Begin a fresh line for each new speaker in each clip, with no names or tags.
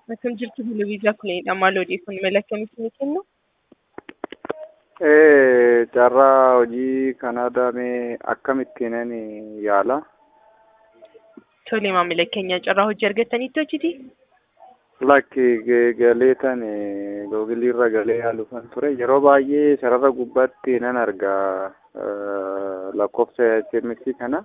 Akkam jirtu Hulubiisaa Kuleedha. Maal odeeffannoo mala akkamitti ni kennu?
Ee, carraa hojii Kanaadaa mee akkamittiin yaala?
Tole maamila keenya carraa hojii argattanitti hojiti?
Lakki galee tan googiliirra galee yaaluufan ture. Yeroo baay'ee sarara gubbaatti nan arga lakkoofsa SMS kana.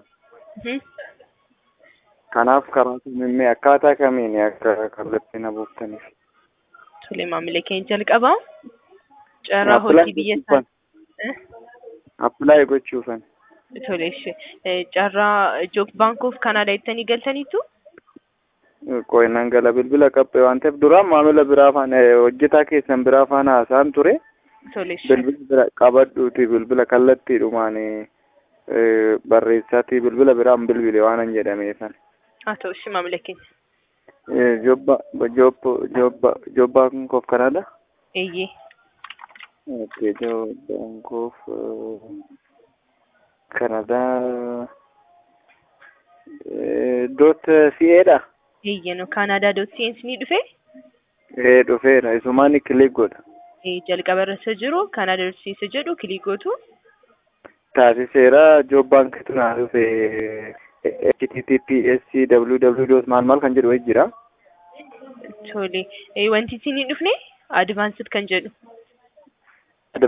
Kanaaf karaa kamiin akkaataa kamiin akka kallattii na buuftaniif.
Tole maamila keenya jalqabaa. Carraa hojii biyya isaa.
Appilaayi gochuufan.
Tole carraa Job Bank of Canada jettanii galtaniitu?
Qo'inaan gala bilbila qabbee waan ta'eef duraan maamila biraa faana hojjetaa keessan biraa faana haasa'an ture.
Tole
Bilbila bira qabadhuuti bilbila kallattiidhumaan barreessaati bilbila biraan bilbile waan hin jedhameefan.
haa ta'u ishee maamila keenya.
Jobba Jobba Jobba Jobba Bank of Canada.
Eeyyee.
Okay, Job Bank of Canada. Dot CA dha.
Eeyyee no Canada dot CNC ni dhufe?
Ee dhufeera isumaan kilik godha.
Jalqaba irra jiru Canada dot CNC jedhu kilik gootu.
Taasiseera Job Bank tunaa dhufe https www dot maal maal kan jedhu wayii jira.
Tole wanti isin hin dhufne advaansed kan jedhu.